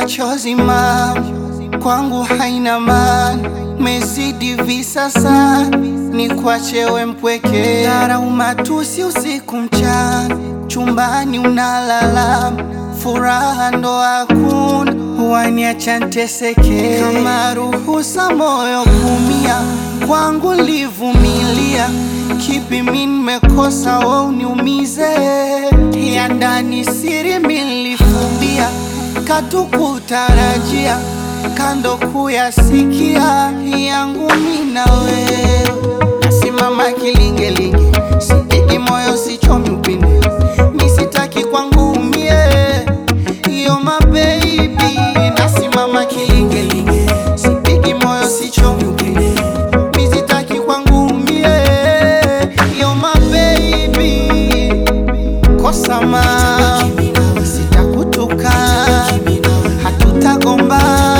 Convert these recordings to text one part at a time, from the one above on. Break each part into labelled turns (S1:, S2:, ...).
S1: machozi mam kwangu haina maana, mezidi visasa ni kwachewe mpweke, dharau matusi usiku mchana, chumbani unalala, furaha ndo hakuna, waniacha nteseke, kama ruhusa moyo kumia, kwangu livumilia, kipi mi nimekosa we uniumize, ya ndani siri milifumbia, katukutarajia kando kuyasikia yangu mina wewe, nasimama kilingelinge, sipigi moyo sichomi upinde, misitaki kwangu umie, iyo mabebi, nasimama kilingelinge, sipigi moyo sichomi upinde, misitaki kwangu umie, iyo mabebi, kosa ma sitakutuka, hatutagomba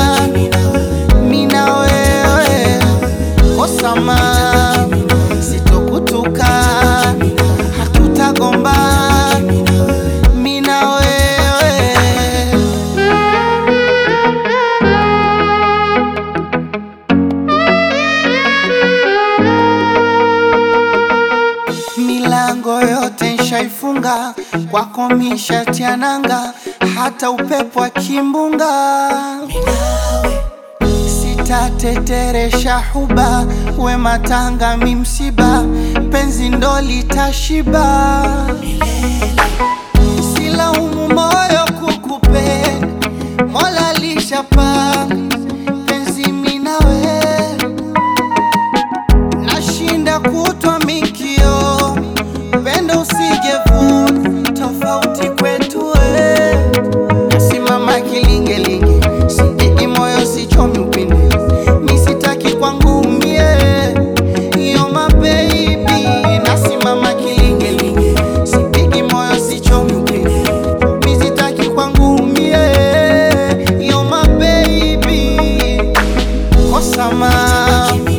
S1: mina wewe kosama sitokutuka hatutagomba mina wewe milango yote nshaifunga kwako mishatiananga hata upepo akimbunga sitateteresha huba we matanga mi msiba penzi ndo litashiba silaumu moyo kukupenda mola lishapanga penzi minawe nashinda kutwa mikio pendo usijevuna tofauti kwetu we nasimama kilingelinge sipigi moyo sichomi upinde misitaki kwangu umie iyo mabebi nasimama kilingelinge sipigi moyo sichomi upinde misitaki kwangu umie iyo mabebi kosama